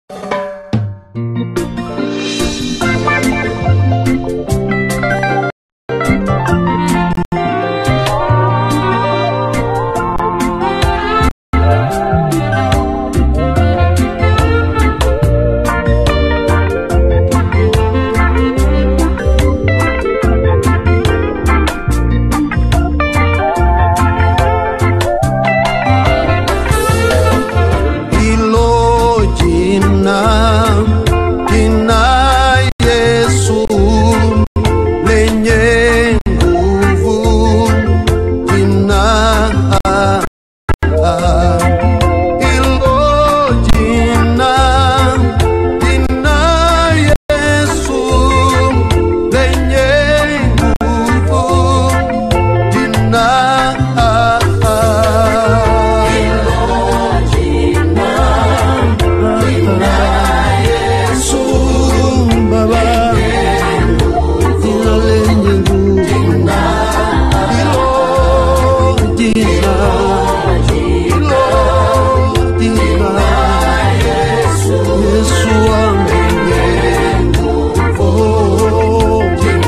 hilo jina jina Yesu lenye nguvu jina hilo jina jina Yesu lenye nguvu jina Yesu Baba, jina lenye nguvu, hilo jina, hilo jina, Yesu wangu, oh,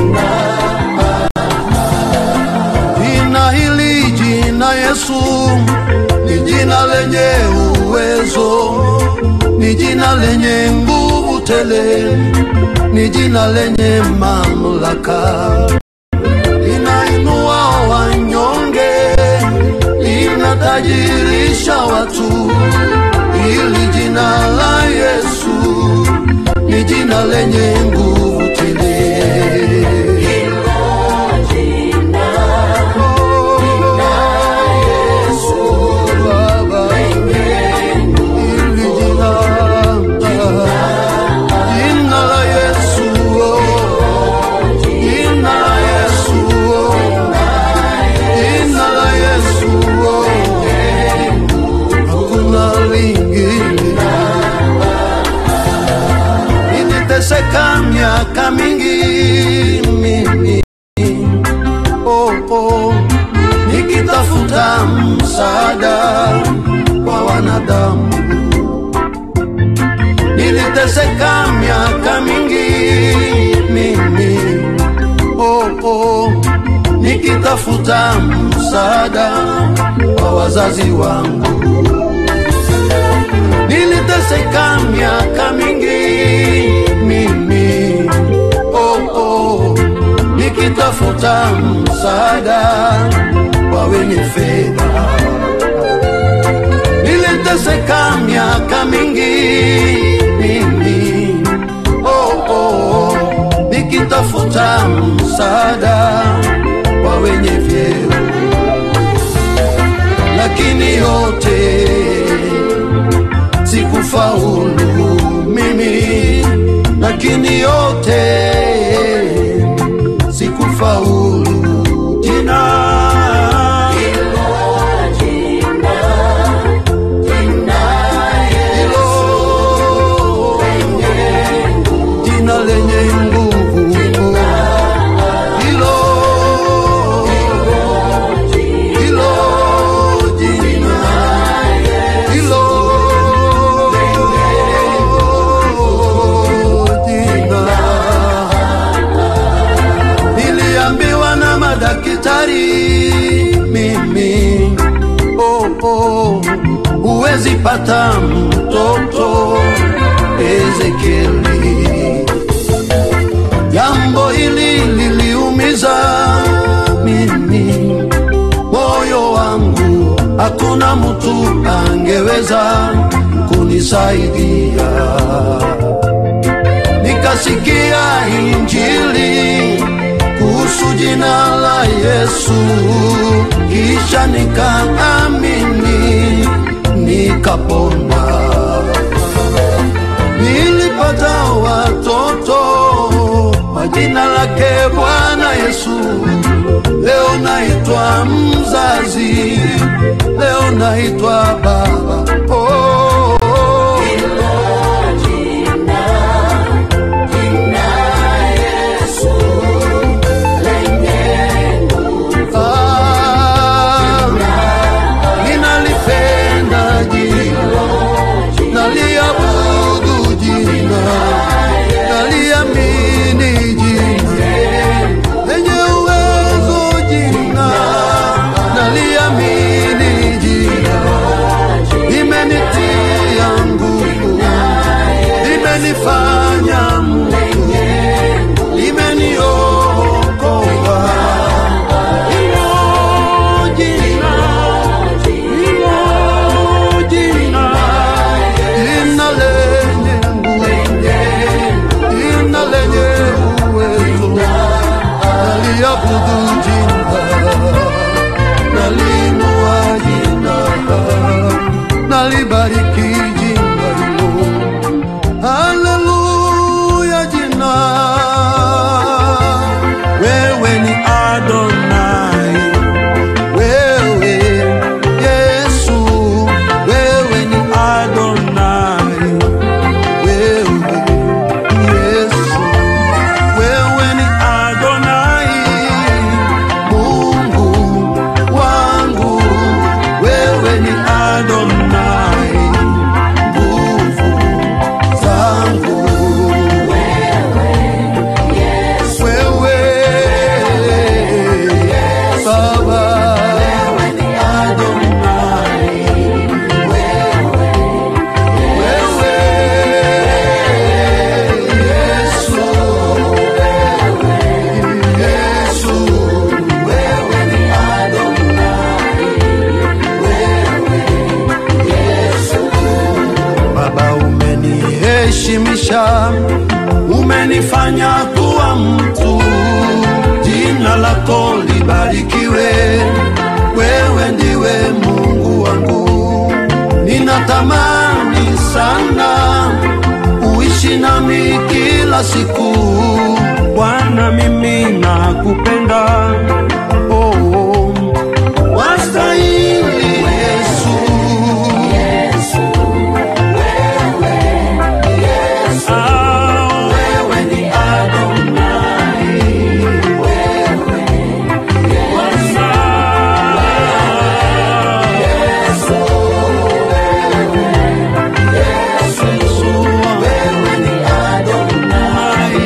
jina hili jina Yesu ni jina lenye uwezo, ni jina lenye nguvu tele, ni jina lenye mamlaka, linainua wanyonge, linatajirisha watu. Hili jina la Yesu ni jina lenye nguvu tele. Baba, hili jina, jina la Yesu, jina la Yesu, jina la Yesu, hakuna lingine. Niliteseka miaka mingi mimi, oh, oh, nikitafuta msaada kwa wanadamu. Niliteseka miaka mingi mimi, oh, oh, nikitafuta msaada kwa wazazi wangu. Niliteseka miaka mingi mimi, oh, oh, nikitafuta msaada kwa wenye fedha. Niliteseka miaka mingi mimi, oh, oh, nikitafuta msaada kwa wenye vyeo, lakini yote sikufaulu mimi, lakini yote sikufaulu. Jina hilo, jina lenye nguvu hilo, hilo jina hilo jina niliambiwa na madaktari mimi oh, oh, huwezi pata mtoto Ezekieli. Jambo hili liliumiza mimi moyo wangu, hakuna mtu angeweza kunisaidia. Nikasikia injili kuhusu jina la Yesu, kisha nikaamini, nikapona. Nilipata watoto kwa jina lake Bwana Yesu. Leo naitwa mzazi, leo naitwa baba. Oh, oh, oh. Ah, ninalipenda jina, naliabudu umeniheshimisha, umenifanya kuwa mtu. Jina lako libarikiwe, wewe ndiwe Mungu wangu. Ninatamani sana uishi nami kila siku. Bwana, mimi nakupenda. Oh, oh. Wastahili Yesu. Ah, wewe ni Adonai. Wewe ni Adonai.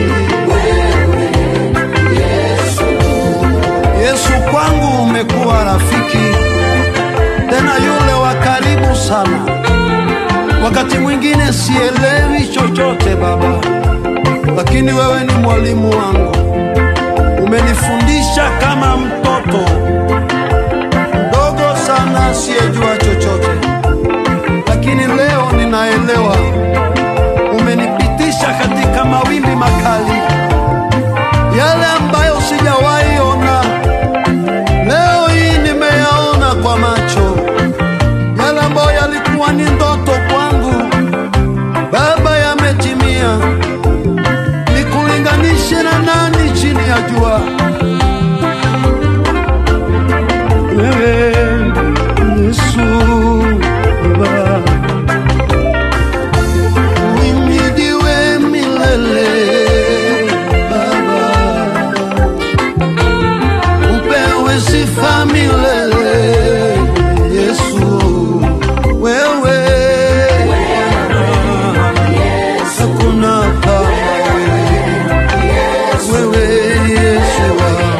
Yesu kwangu umekuwa rafiki tena yule wa karibu sana. Wakati mwingine sielewi chochote Baba, lakini wewe ni mwalimu wangu. Umenifundisha kama mtoto mdogo sana asiyejua chochote, lakini leo ninaelewa. Umenipitisha katika mawimbi makali, yale ambayo sijawahi ona leo hii nimeyaona kwa macho, yale ambayo yalikuwa ni ndoto kwangu, Baba, yametimia. Nikulinganishe na nani chini ya jua? Wewe Yesu Baba, uhimidiwe milele Baba upewe sifa milele Yesu, wewe hakuna kama wewe, wewe Yesu,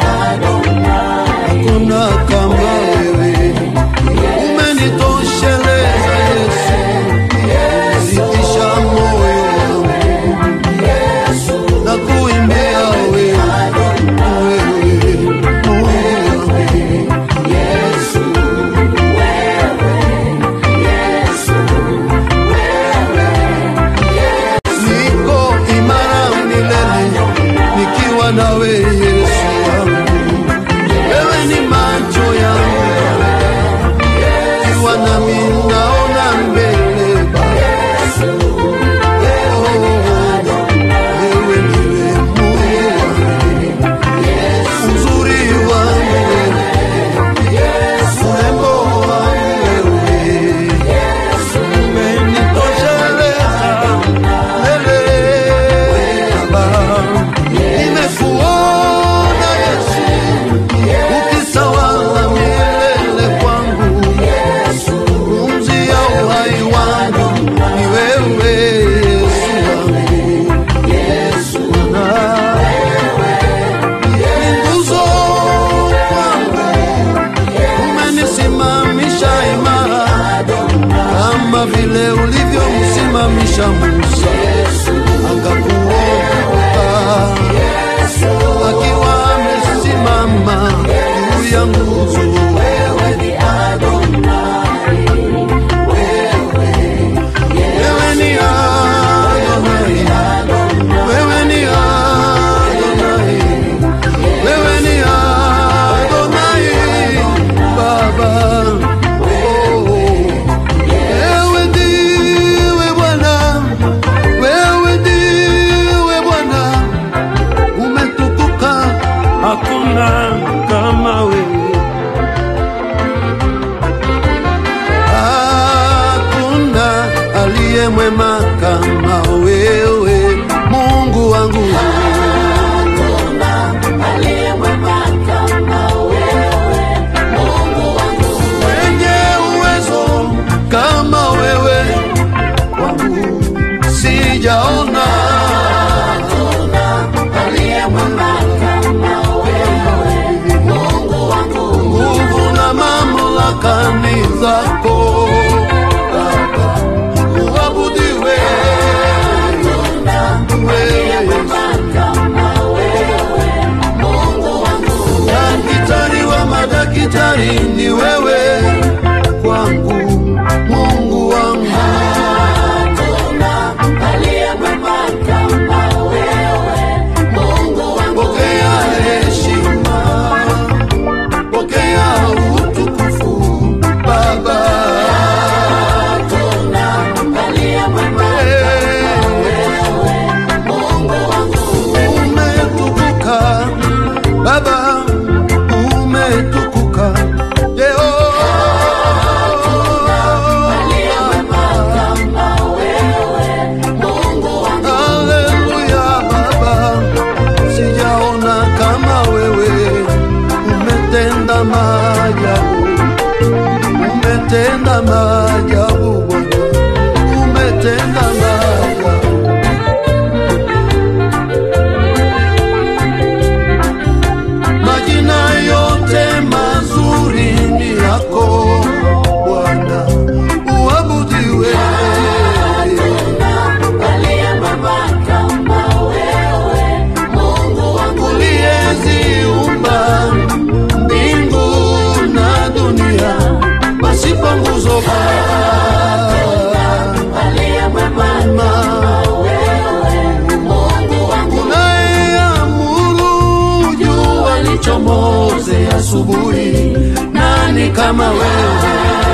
hakuna kama wewe, umenitosheleza Yesu, ulitisha moyo wangu na kuimbia wewe, wewe Mungu wangu. niko imara milele nikiwa nawe Yesu wangu, wewe ni macho yangu, kiwa nami naona mbele Baba. Oh, wewe ndiwe Mungu wangu, uzuri wangu wewe, urembo wangu wewe, umenitosheleza nimekuona Yesu ukitawala milele kwangu, pumzi ya uhai wangu ni wewe Yesu wangu, ni nguzo kwangu, umenisimamisha imara kama vile ulivyomsimamisha Musa akakuokoa akiwa amesimama juu ya nguzo. Wewe ni Adonai, wewe ni Adonai, wewe ni Adonai, Baba. Oh, wewe ndiwe Bwana, wewe ndiwe Bwana, umetukuka, hakuna kama wewe. Hakuna aliye mwema kama wewe, Mungu wangu. Mwenye uwezo kama wewe, wangu sijaona. Nguvu na mamlaka ni zako Baba, uabudiwe wewe Yesu. kama wewe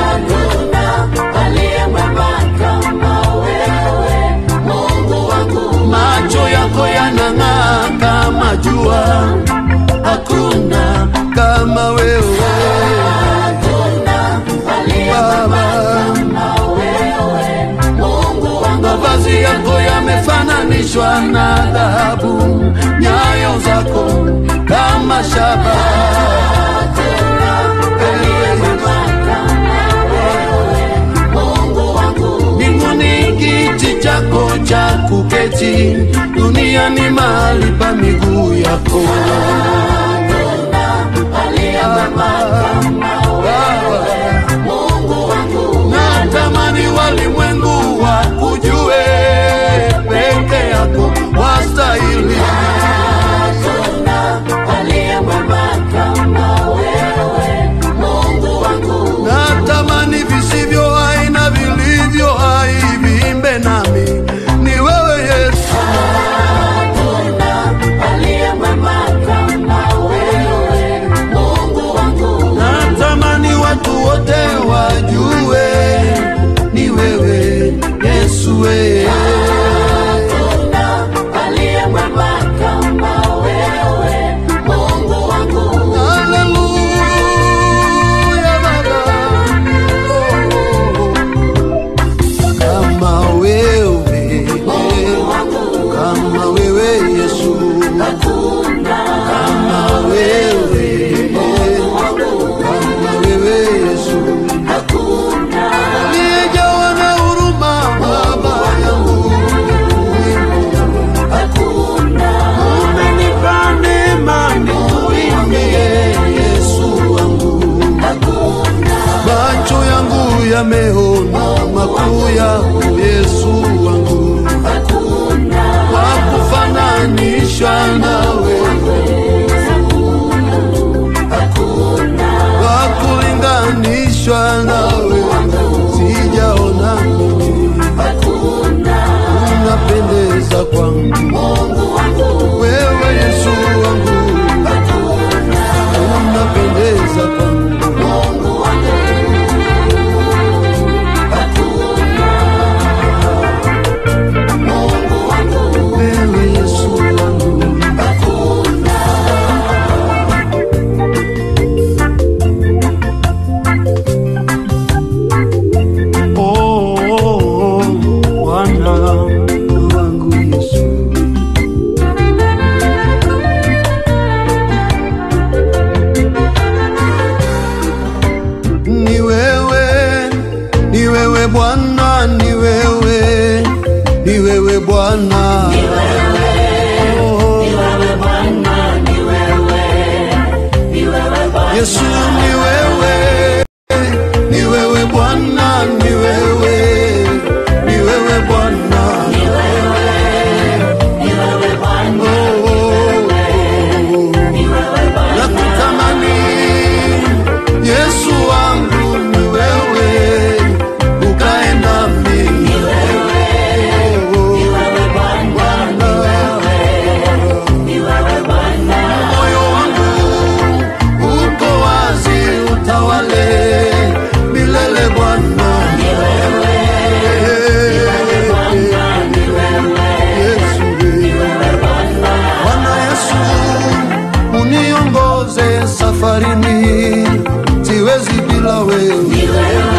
aliye mwema kama wewe, Mungu wangu. macho yako yanang'aa kama jua, hakuna kama wewe Hakuna aliye Baba. kama wewe, Mungu wangu. Mavazi yako yamefananishwa na dhahabu, nyayo zako kama shaba. Aliye mwema kama wewe, Mungu wangu. Mbinguni kiti chako cha kuketi, duniani mahali pa miguu yako. Aliye mwema kama wewe, Mungu wangu. Natamani walimwengu wakujue, peke yako wastahili. Hakuna aliye mwema kama wewe, Mungu wangu. Natamani visivyo hai na vilivyo hai viimbe nami, ni wewe Yesu. Hakuna aliye mwema kama wewe, Mungu wangu. Natamani watu wote wajue, ni wewe Yesu. we. Hakuna aliye mwema kama wewe, Mungu wangu. Haleluya Baba. Oh, kama wewe, kama wewe Yesu, kama wewe, kama wewe Yesu, aliyejawa na huruma Baba yangu, umenipa neema nikuimbie Yesu wangu. macho yangu yameona makuu yako Yesu wangu, wakufananishwa nawe, wakulinganishwa nawe, sijaona mimi, unapendeza kwangu wewe Yesu wangu, unapendeza kwangu wewe Yesu wangu. Oh, oh, oh, Bwana wangu Yesu. Ni wewe, ni wewe Bwana, ni wewe, ni wewe Bwana. Oh, Yesu ni wewe, ni wewe Bwana, ni wewe, ni wewe Bwana. Oh, oh, oh. Nakutamani Yesu wangu, ni wewe, ukae nami. Oh, oh, Bwana. moyo wangu uko wazi, utawale milele Bwana. Yesu, Bwana Yesu, uniongoze safarini, siwezi bila wewe.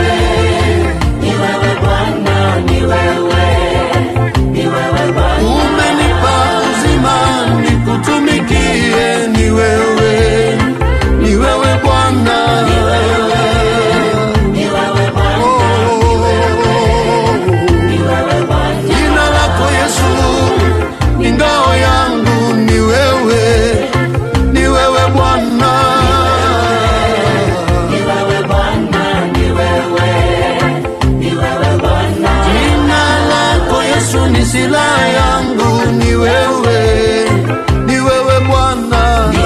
Umenipa uzima nikutumikie, ni wewe, ni wewe Bwana. Oh, jina lako Yesu ni ngao yangu, ni wewe, ni wewe Bwana. Jina lako Yesu ni silaha yangu, ni wewe, ni wewe Bwana.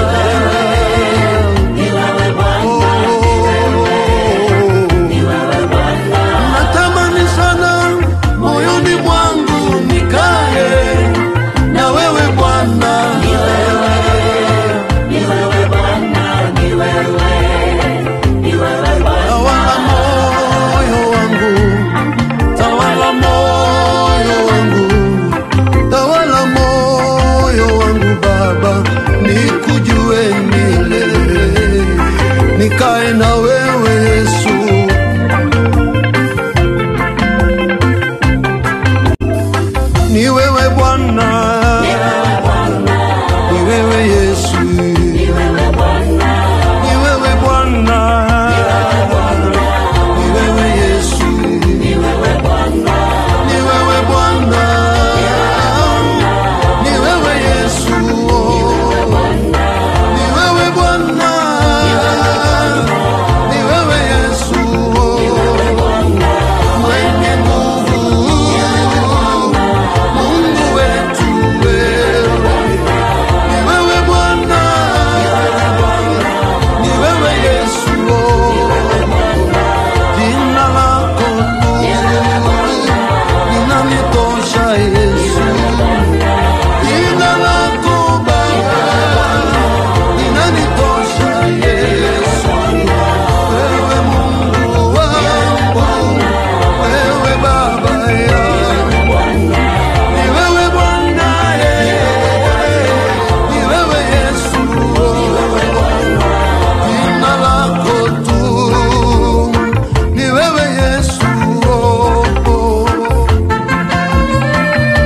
Oh, natamani sana moyoni mwangu nikae na wewe Bwana. ni wewe Bwana, ni wewe Bwana, ni wewe Yesu, ni wewe Bwana, ni wewe Bwana, ni wewe Yesu, ni wewe Bwana, ni wewe Bwana, ni wewe Yesu, ni wewe Bwana, ni wewe Yesu, mwenye nguvu, Mungu wetu wewe, ni wewe Bwana, ni wewe Yesu, jina lako tu linanitosha Yesu, jina lako Baba linanitosha Yesu, wewe Mungu wangu, wewe Baba yangu, ni wewe Bwana, eh, ni wewe Yesu, jina lako tu ni wewe Yesu, oh, oh.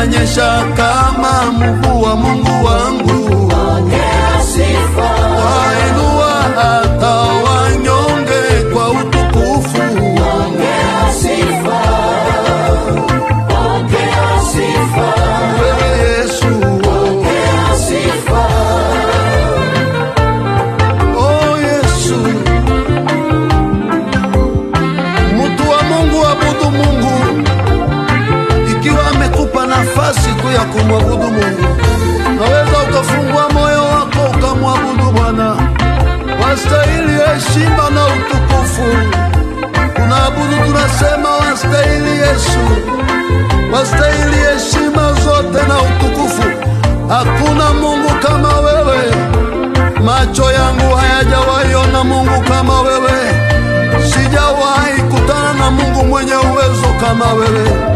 itanyesha kama mvua. Mungu wangu Pokea sifa, wainua hata wanyonge kwa utukufu. pokea sifa, pokea sifa, Wewe Yesu, pokea sifa, oh Yesu, mtu wa Mungu, abudu Mungu ikiwa amekupa nafasi kuu ya kumwabudu Mungu. Naweza ukafungua moyo wako ukamwabudu Bwana. Wastahili heshima na utukufu. Tunaabudu, tunasema wastahili Yesu, wastahili heshima zote na utukufu. Hakuna Mungu kama wewe, macho yangu hayajawahi ona Mungu kama wewe, sijawahi kutana na Mungu mwenye uwezo kama wewe.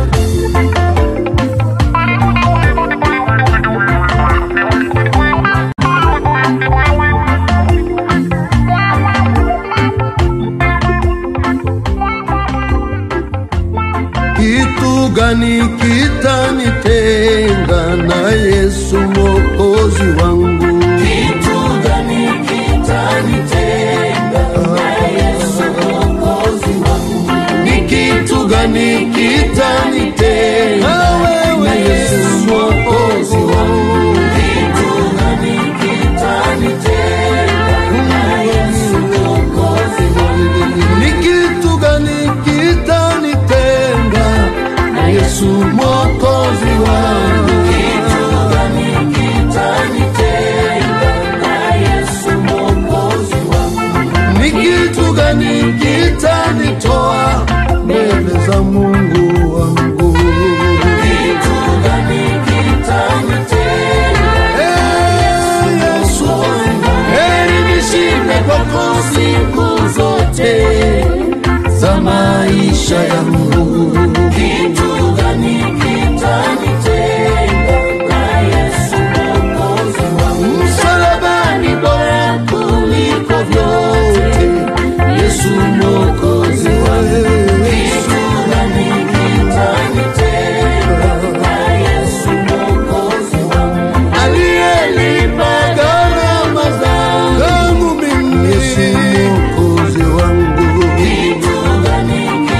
Kitu gani kitanitenga na Yesu mwokozi wangu? kitu gani kitanitenga na Yesu Mwokozi wangu? Ni kitu gani kitanitenga na Yesu mwokozi wangu? Kitu gani kitanitenga na Yesu Mwokozi wangu? Ni kitu gani kitanitenga na Yesu mwokozi wangu? Kitu gani kitanitenga na Yesu Mwokozi wangu? Ni kitu gani kitanitoa mbele za Mungu wangu? Kitu gani kitanitenga Eh, Yesu, heri nishinde kwako siku zote za maisha yangu. Kitu gani kitanitenga na Yesu Mwokozi wangu? Msalabani bora kuliko vyote, Yesu mwokozi wangu. Kitu gani kitanitenga na Yesu Mwokozi wangu? Aliyelipa gharama zangu mimi, Yesu mwokozi wangu. Kitu gani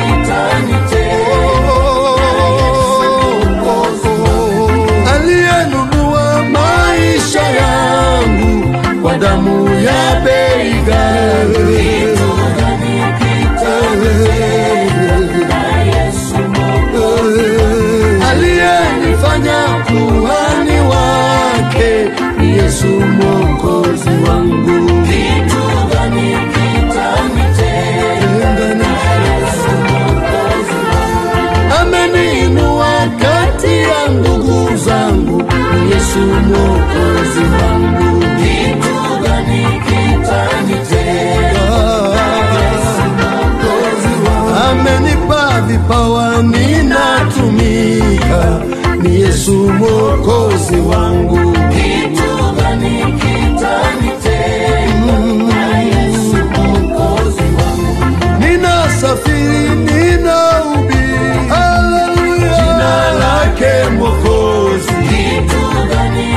kitanitenga aliyenunua maisha yangu kwa damu ya bei ghali. Kitu gani kitanitenga na Yesu Mwokozi aliyenifanya kuhani wake ni Yesu mwokozi wangu. Kitu gani kitanitenga na Yesu Mwokozi wangu? Ameniinua kati ya ndugu zangu, ni Yesu mwokozi wangu. Kitu gani kitanitenga na Yesu Mwokozi wangu? amenipa vipawa ninatumika, ni Yesu mwokozi wangu. Kitu gani kitanitenga na Yesu Mwokozi wangu? Ninasafiri, ninahubiri, haleluya, jina lake mwokozi. Kitu gani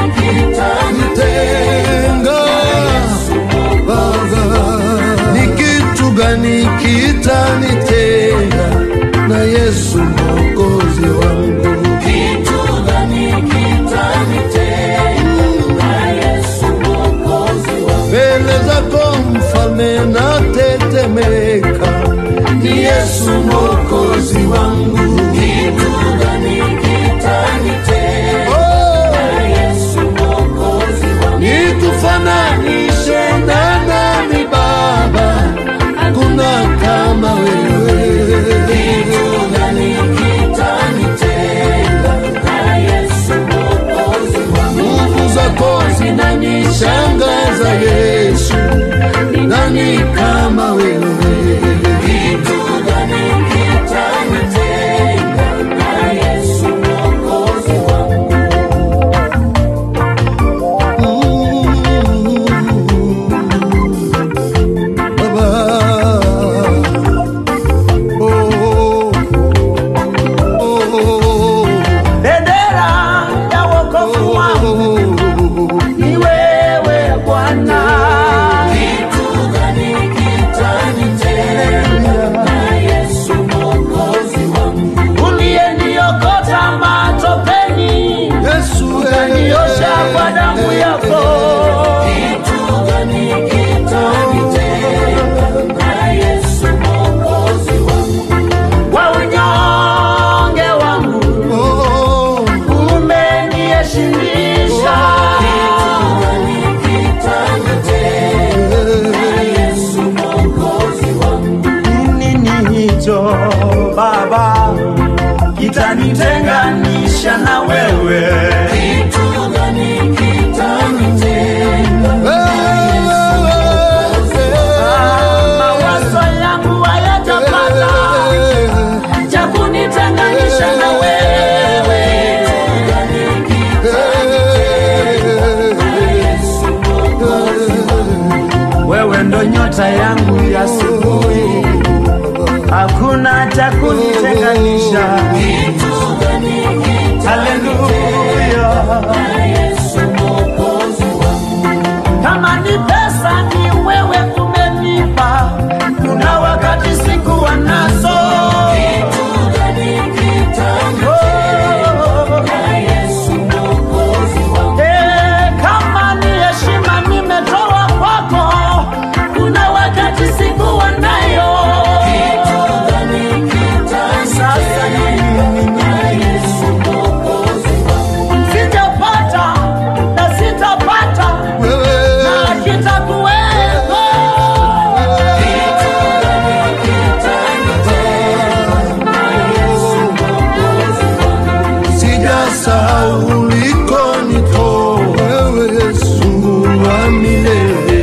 kitanitenga Tenga Baba, ni kitu gani kitanitenga na Yesu mwokozi wangu? Kitu gani kitanitenga na Yesu Mwokozi wangu? mbele zako mfalme na tetemeka, ni Yesu mwokozi wangu. Kitu gani kitanitenga Oh, na Yesu Mwokozi wangu? nikufananishe na nani Baba? Hakuna kama wewe. Kitu gani kitanitenga na Yesu Mwokozi wangu? Nguvu zako zinanishangaza Yesu, ni nani kama wewe? Kitu gani kitanitenga na Yesu Mwokozi wangu? Baba, oh, oh, oh, oh. Dede nyota yangu ya asubuhi, hakuna cha kunitenganisha. Haleluya! Kama ni pesa ni wewe umenipa, kuna wakati sikuwa nazo. Oh. Eh, kama ni heshima nimetoa kwako, kuna wakati sikuwa nayo. Sasa ni sijapata na sitapata wewe na kitakuwepo. sijasahau ulikonitoa wewe Yesu Mungu wa milele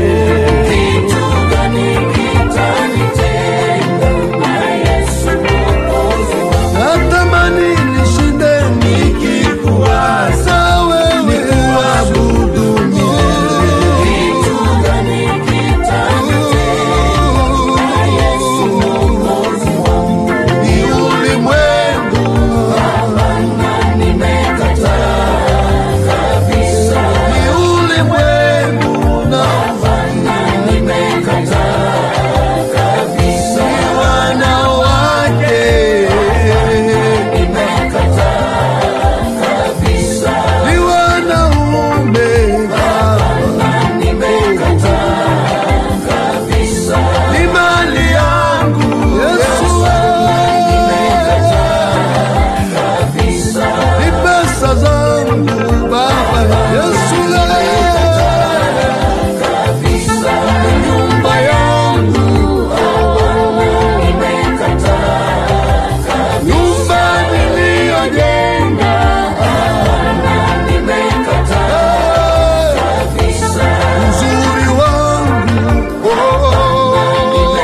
natamani nishinde nikikuwaza wewe nikuabudu milele ni ulimwengu ni ulimwengu na wanawake ni wanaume ni mali yangu Yesu ni pesa zangu Baba Yesu ni nyumba yangu nyumba niliyojenga uzuri wangu oh,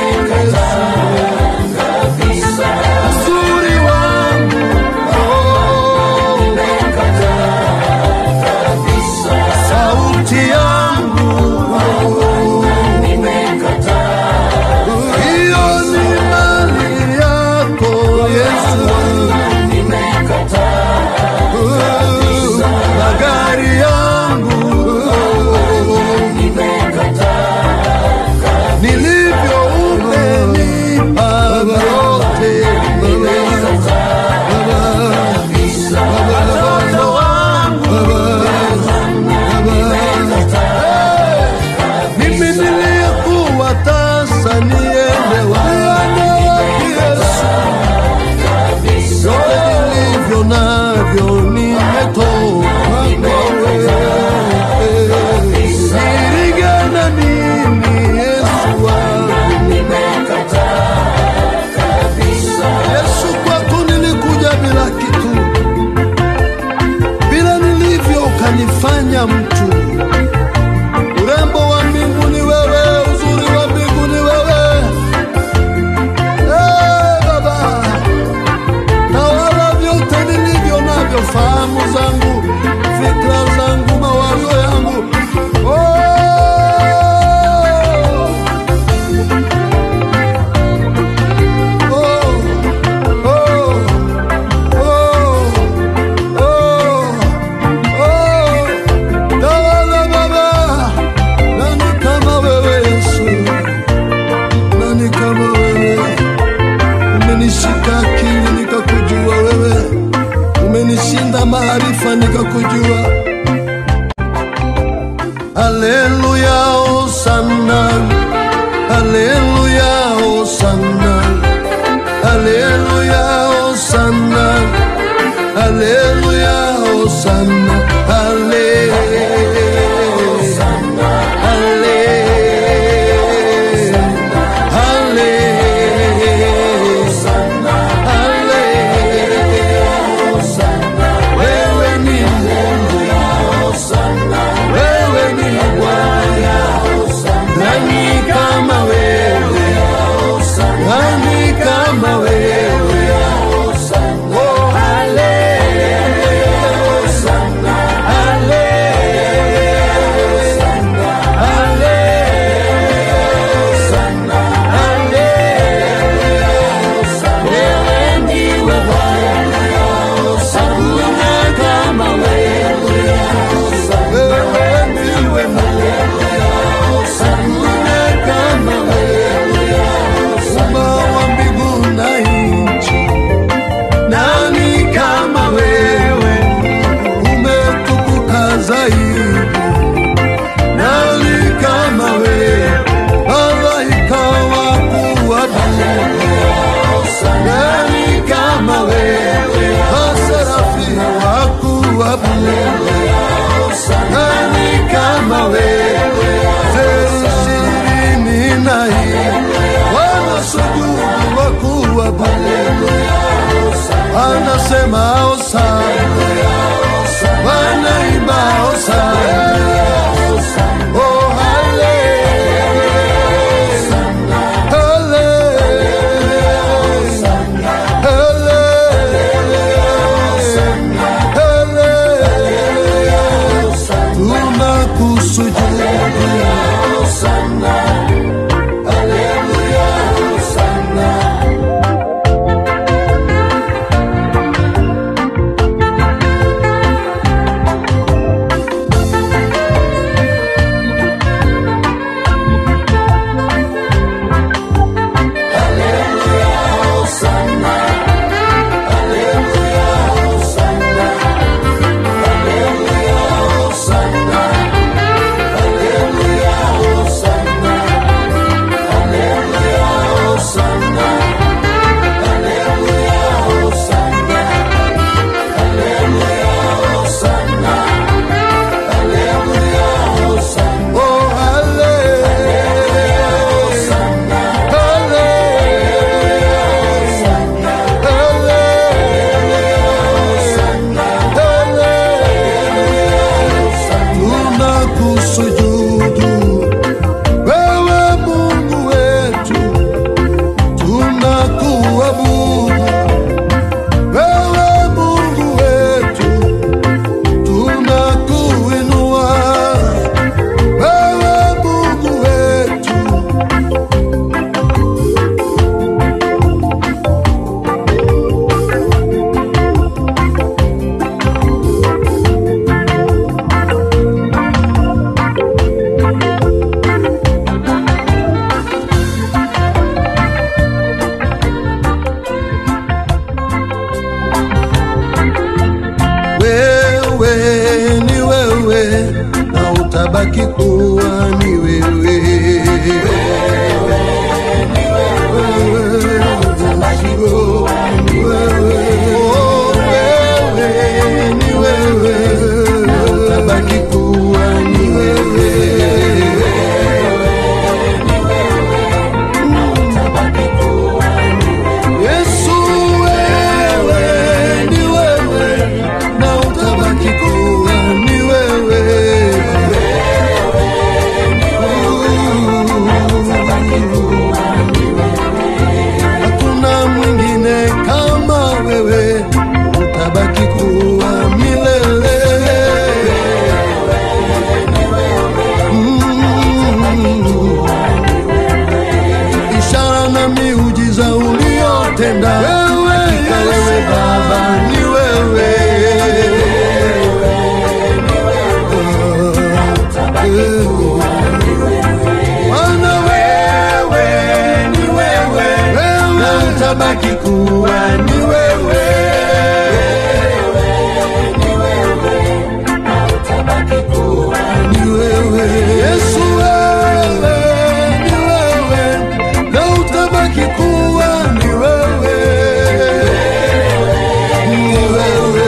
uzuri wangu oh, sauti yangu hiyo ni mali yako Yesu magari yangu nilivyo umenipa vyote watoto wangu mimi niliyekuwa tasa niende wapi Yesu vyote nilivyo navyo nimetoa kwako nirigana nini Yesu wangu Yesu kwako nilikuja bila kitu bila nilivyo ukanifanya mtu urembo wa mbingu ni wewe uzuri wa mbingu ni wewe Eh, Baba na wala vyote nilivyo navyo, fahamu zangu, fikra zangu, mawazo yangu oh. Oh, oh, oh, oh, oh. Tawala Baba, nani kama wewe Yesu, nani kama wewe umenishika akili nikakujua wewe, umenishinda maarifa nikakujua. Haleluya, hosana, haleluya, hosana, haleluya, hosana, haleluya, hosana, haleluya. Wewe ni Mungu, wewe ni Bwana, nani kama wewe, nani kama wewe, oh haleluya, wanasema hosana, wanaimba hosana. Oh, hallelujah. Hallelujah. Hallelujah. Tunakusujudu. Oh, Tunakusujudu wewe Mungu wetu, tunakuabudu wewe Mungu wetu, tunakuinua wewe Mungu wetu, wewe ni wewe na utabaki kuwa ni wewe. Wewe utabaki kuwa ni wewe. Oh, wewe ni wewe na utabaki kuwa ni wewe. Yesu wewe ni wewe na utabaki kuwa ni wewe. Hakuna mwingine kama wewe, utabaki kuwa milele. Mm. ishara na miujiza uliotenda hakika wewe Baba ni wewe. Bwana wewe ni wewe, na utabaki kuwa ni wewe. Ni wewe Yesu, wewe ni wewe, na utabaki kuwa ni wewe. Ni wewe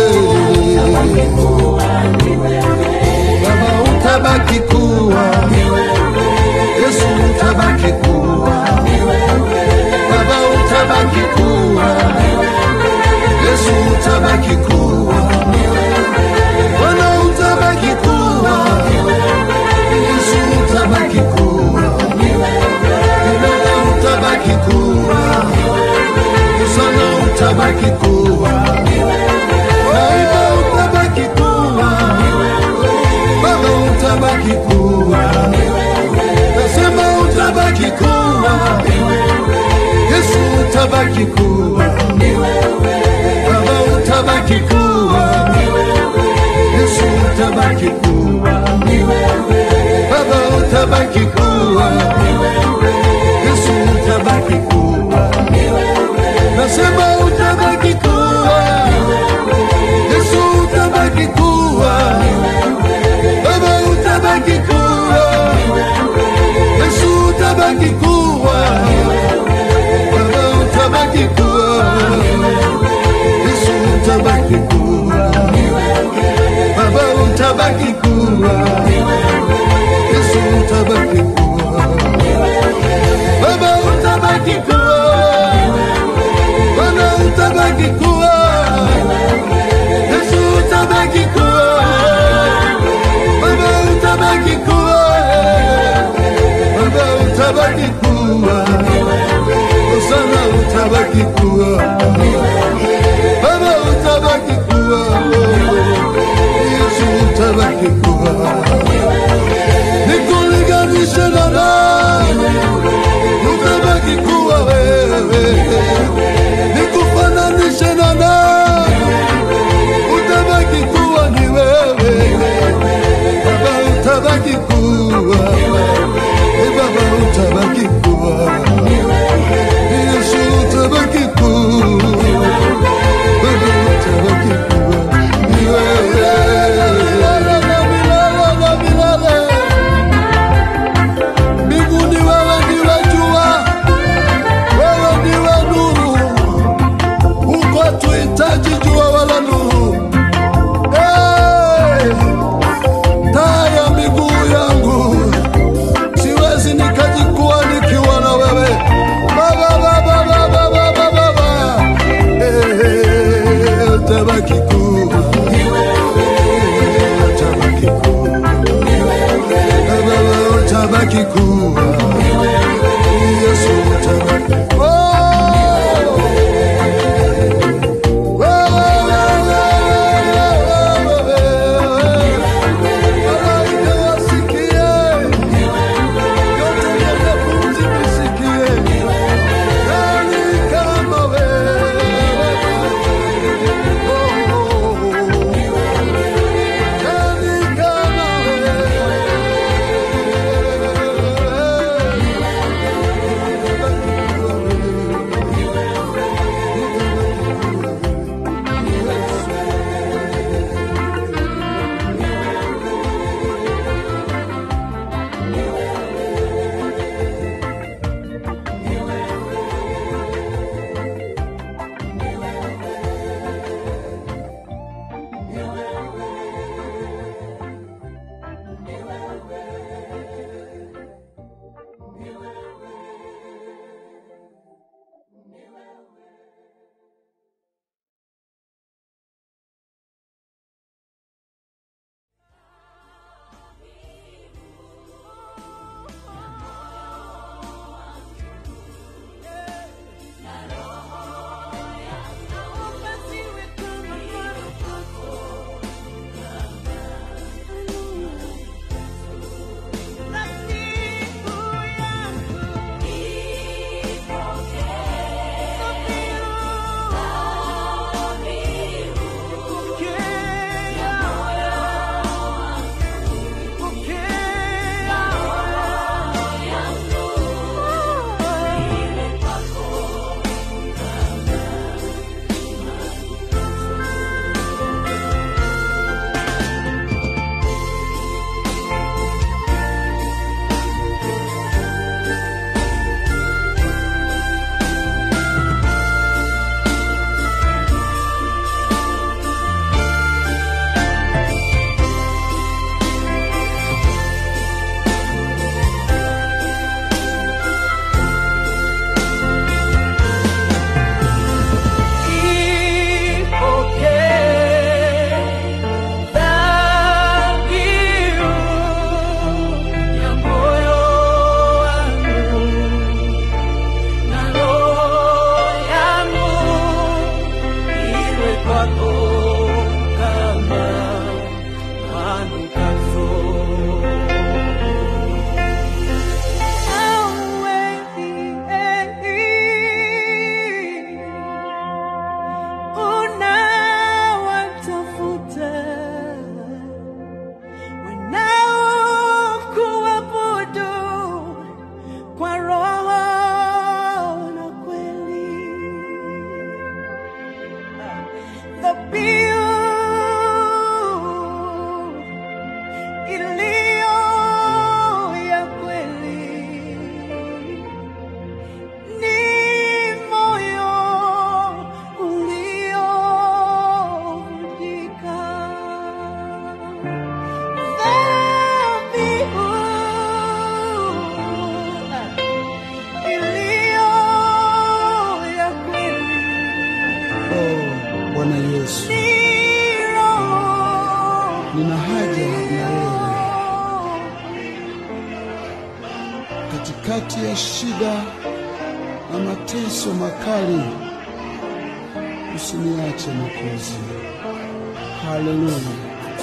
Baba, utabaki kuwa Yesu, utabaki kuwa Baba, utabaki kuwa Yesu, utabaki kuwa Bwana, utabaki kuwa Yesu, utabaki kuwa Baba, utabaki kuwa Sana utabaki kuwa Baba, utabaki kuwa Baba, utabaki kuwa Nasema utabaki kuwa Yesu utabaki kuwa Baba utabaki kuwa Yesu utabaki kuwa Baba utabaki kuwa Yesu utabaki kuwa Nasema utabaki kuwa Yesu utabaki kuwa Baba utabaki kuwa Yesu utabaki kuwa Baba utabaki kuwa Yesu utabaki kuwa Baba utabaki kuwa Yesu utabaki kuwa utabaki kuwa Osana utabaki kuwa Baba utabaki kuwa Yesu utabaki kuwa Nikulinganishe na nani utabaki kuwa wewe Nikufananishe na nani utabaki kuwa ni wewe Baba utabaki kuwa Eh, Baba utabaki kuwa katikati ya shida na mateso makali, usiniache Mwokozi. Haleluya.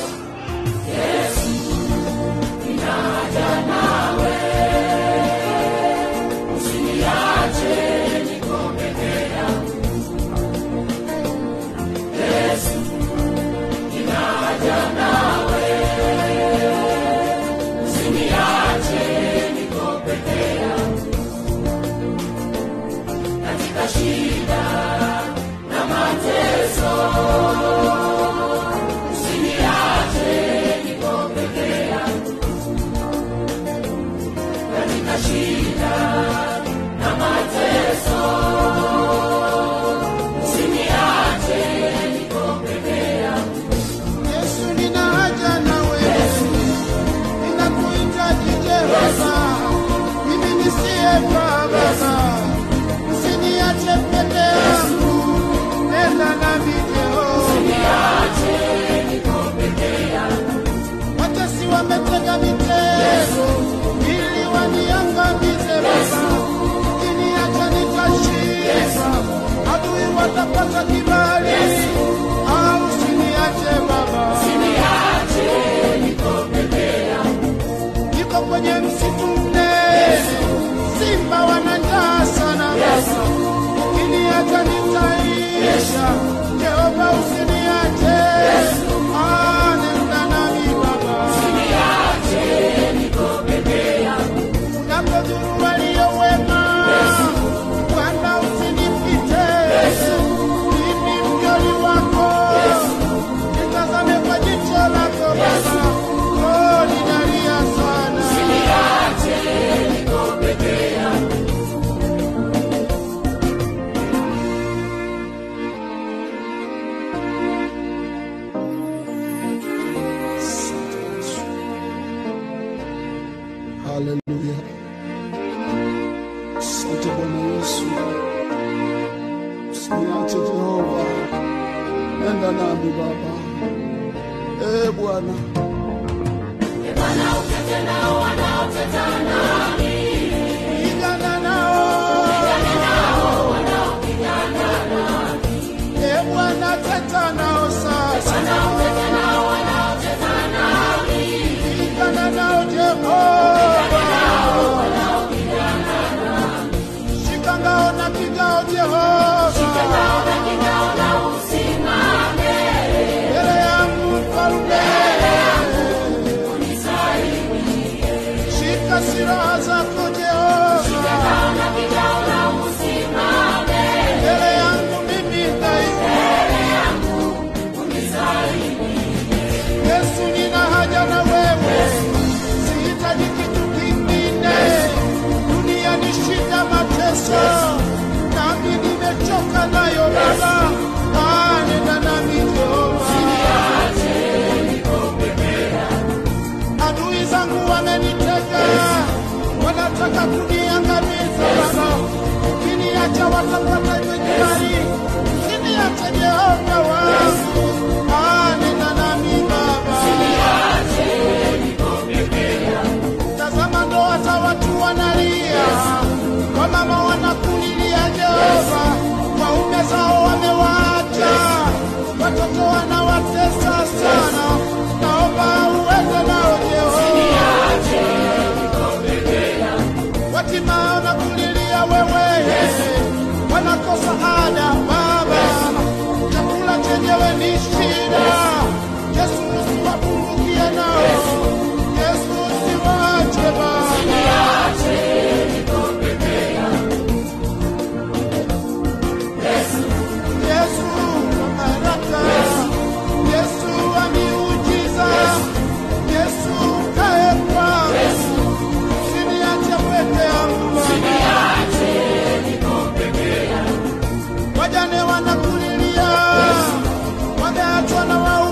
Yesu nina haja na wewe, ninakuhitaji Jehova, mimi nisiyefaa Baba, usiniache peke yangu, nenda nami Jehova. Watesi wametega mitego ili waniangamize Baba, ukiniacha nitashinda, adui watapata kibali, au usiniache Baba. niko kwenye msitu mnene, simba wana njaa sana Baba, ukiniacha nitaisha. Jehova usiniache, Ah, nenda nami Baba, unapodhuru walio wema, Bwana usinipite, mimi mjoli wako nitazame kwa jicho lako Baba, oh, ninalia sana. Haleluya. Asante Bwana Yesu. Usiniache Jehova. Nenda nami Baba. Eh Bwana. Pigana nao. Eh, Bwana teta nao sasa. Pigana nao Jehova. Shika ngao na kigao Jehova. Mbele yangu mfalme. Shika silaha zako Jehova. Mbele yangu mimi dhaifu. Yesu nina haja na wewe, sihitaji kitu kingine. Dunia ni shida, mateso, nami nimechoka nayo Baba. Ah, nenda nami Jehova. Adui zangu wamenitega, wanataka kuniangamiza Baba. Ukiniacha watapata kibali, usiniache Jehova wangu. Ah, nenda nami Baba. Tazama ndoa za watu wanalia, wamama wanakulilia Jehova, waume zao wamewaacha, watoto wanawatesa sana. Naomba uende nao Jehova. Watima wanakulilia wewe, wanakosa ada Baba, chakula chenyewe ni shida. Yesu usiwapungukie nao, Yesu usiwaache Baba. Yesu wa baraka, Yesu wa miujiza, Yesu kae kwangu, usiniache peke yangu Baba. Wajane wanakulilia, wameachwa na wau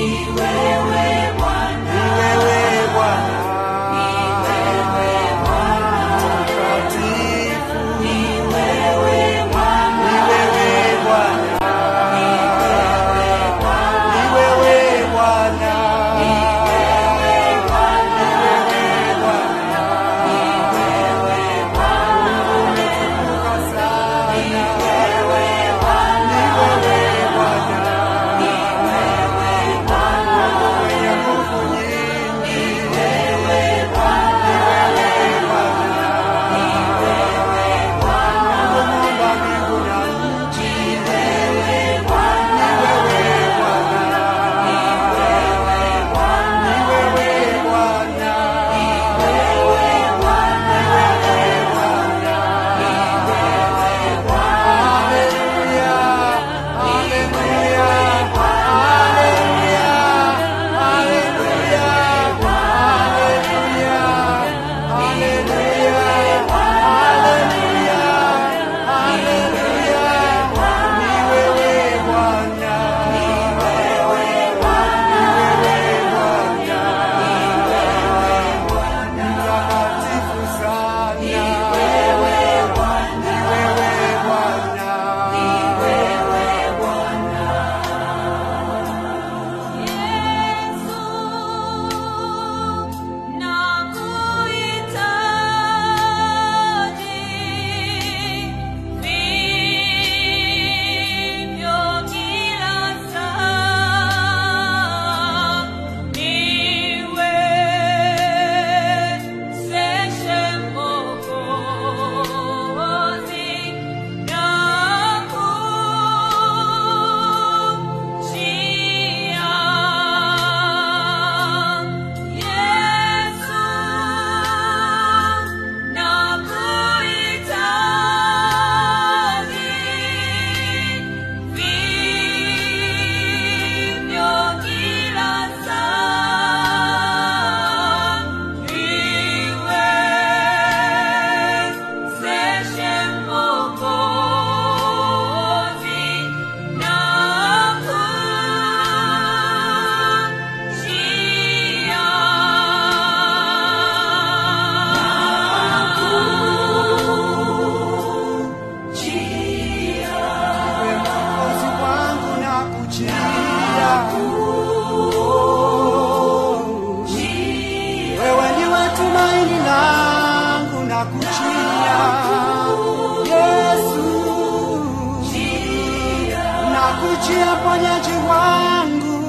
nakujia ponyaji wangu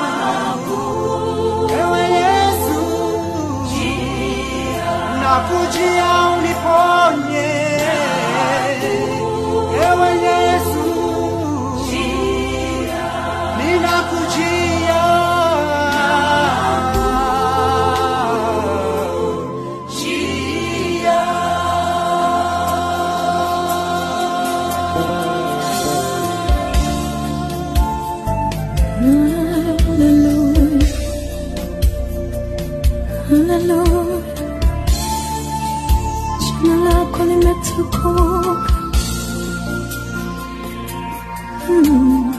ewe Yesu, nakujia uniponye ewe Yesu, ninakujia Hallelujah. Hallelujah. Jina lako limetukuka. Mm.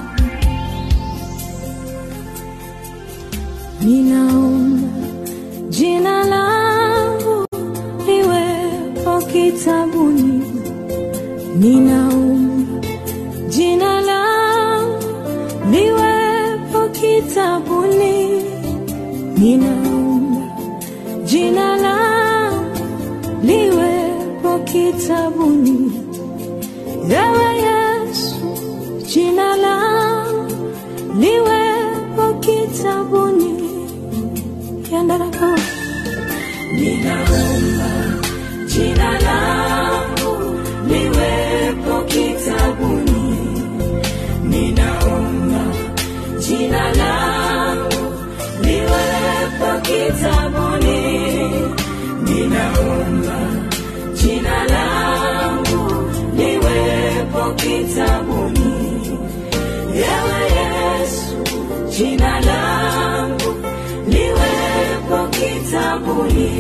Ninaomba jina langu liwepo kitabuni. Ninaomba jina langu liwepo kitabuni. Ninaomba jina langu liwepo kitabuni. Ewe Yesu, jina langu liwepo kitabuni. Yandarako. Ninaomba jina langu liwepo kitabuni. Ninaomba jina langu liwepo kitabuni. Ninaomba jina langu liwepo kitabuni. Ewe Yesu, jina langu liwepo kitabuni.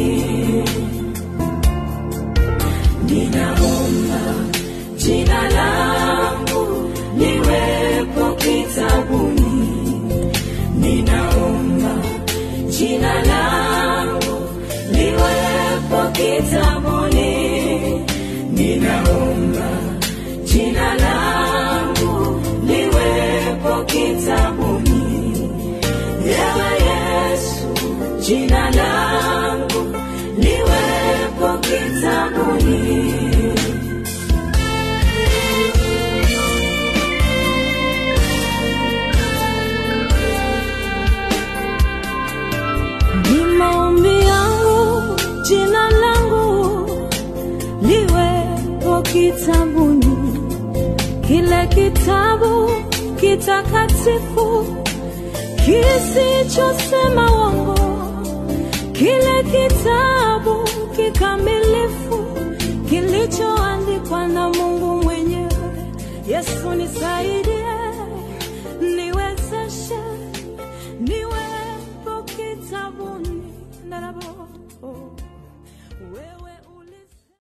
Ninaomba jina langu liwepo kitabuni. Ninaomba kitabuni, kile kitabu kitakatifu kisichosema uongo, kile kitabu kikamilifu kilichoandikwa na Mungu mwenyewe. Yesu nisaidie, niwezeshe, niwepo kitabuni, ndarabo wewe